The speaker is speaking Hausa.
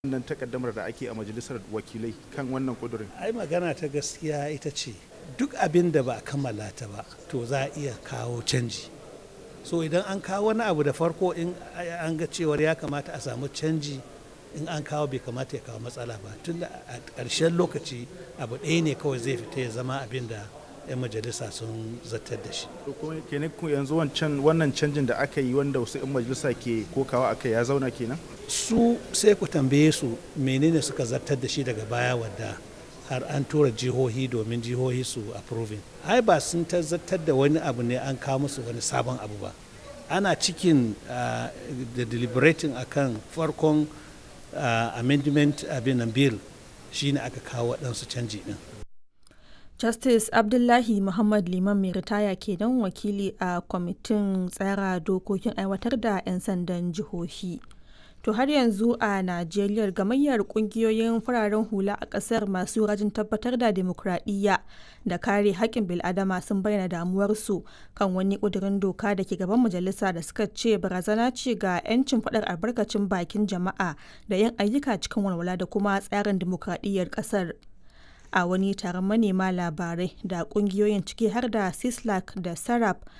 wannan takaddamar da ake a majalisar wakilai kan wannan kudurin ai magana ta gaskiya ita ce duk abin da ba a kammala ta ba to za a iya kawo canji so idan an kawo wani abu da farko in an ga cewar ya kamata a samu canji in an kawo bai kamata ya kawo matsala ba tun da a ƙarshen lokaci abu ɗaya ne kawai zai fita ya zama abin da 'yan majalisa sun zartar da shi to kuma kenan ku yanzu wancan wannan canjin da aka yi wanda wasu 'yan majalisa ke kokawa aka ya zauna kenan su sai ku tambaye su menene suka zartar da shi daga baya wadda har an tura jihohi domin jihohi su approving ai ba sun zartar da wani abu ne an kawo musu wani sabon abu ba ana cikin da deliberating akan farkon amendment abin bill shine aka kawo waɗansu canji din Justice Abdullahi Muhammad Liman mai ritaya kenan wakili a kwamitin tsara dokokin aiwatar da 'yan sandan jihohi. To har yanzu a Najeriya gamayyar kungiyoyin fararen hula a ƙasar masu rajin tabbatar da demokradiyya da kare haƙƙin bil'adama sun bayyana damuwarsu kan wani ƙudurin doka da ke gaban majalisa da suka ce barazana ce ga 'yancin faɗar albarkacin bakin jama'a da yin ayyuka cikin walwala da kuma tsarin demokradiyyar ƙasar. a wani taron manema labarai da kungiyoyin ciki har da sislak da sarap